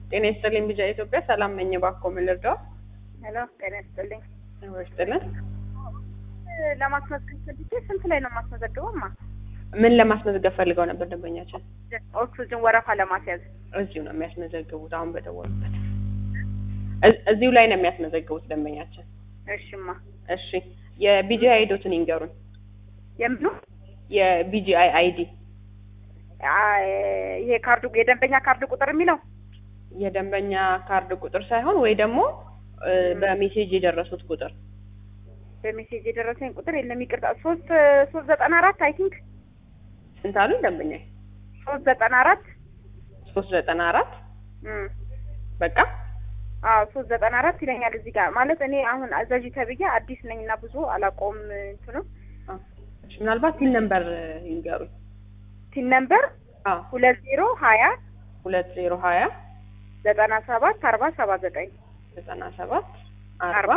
ጤና ይስጥልኝ ቢጃ ኢትዮጵያ ሰላም ነኝ። እባክዎ ምን ልርዳው? ሄሎ ጤና ይስጥልኝ። ይስጥልን። ለማስመዝገብ ፈልጌ ስንት ላይ ነው የማስመዘግበው? ማ ምን ለማስመዝገብ ፈልገው ነበር ደንበኛችን? ኦክሲጅን ወረፋ ለማስያዝ እዚሁ ነው የሚያስመዘግቡት። አሁን በደወሉበት እ- እዚሁ ላይ ነው የሚያስመዘግቡት ደንበኛችን። እሽማ እሺ የቢጂአይ አይዶትን ይንገሩን። የምኑ የቢጂአይ አይዲ አይ፣ ይሄ ካርዱ የደንበኛ ካርድ ቁጥር የሚለው የደንበኛ ካርድ ቁጥር ሳይሆን ወይ ደግሞ እ፣ በሜሴጅ የደረሱት ቁጥር በሜሴጅ የደረሰኝ ቁጥር የለም ይቅርታ። ሶስት ሶስት ዘጠና አራት አይ ቲንክ ስንት አሉኝ ደንበኛ? ሶስት ዘጠና አራት ሶስት ዘጠና አራት እም በቃ አዎ ሶስት ዘጠና አራት ይለኛል እዚህ ጋር ማለት እኔ አሁን አዛዥ ተብዬ አዲስ ነኝ እና ብዙ አላውቀውም እንትኑ አ፣ እሺ፣ ምናልባት ቲን ነምበር ይንገሩኝ። ቲን ነምበር አዎ ሁለት ዜሮ ሀያ ሁለት ዜሮ ሀያ ዘጠና ሰባት አርባ ሰባ ዘጠኝ ዘጠና ሰባት አርባ አርባ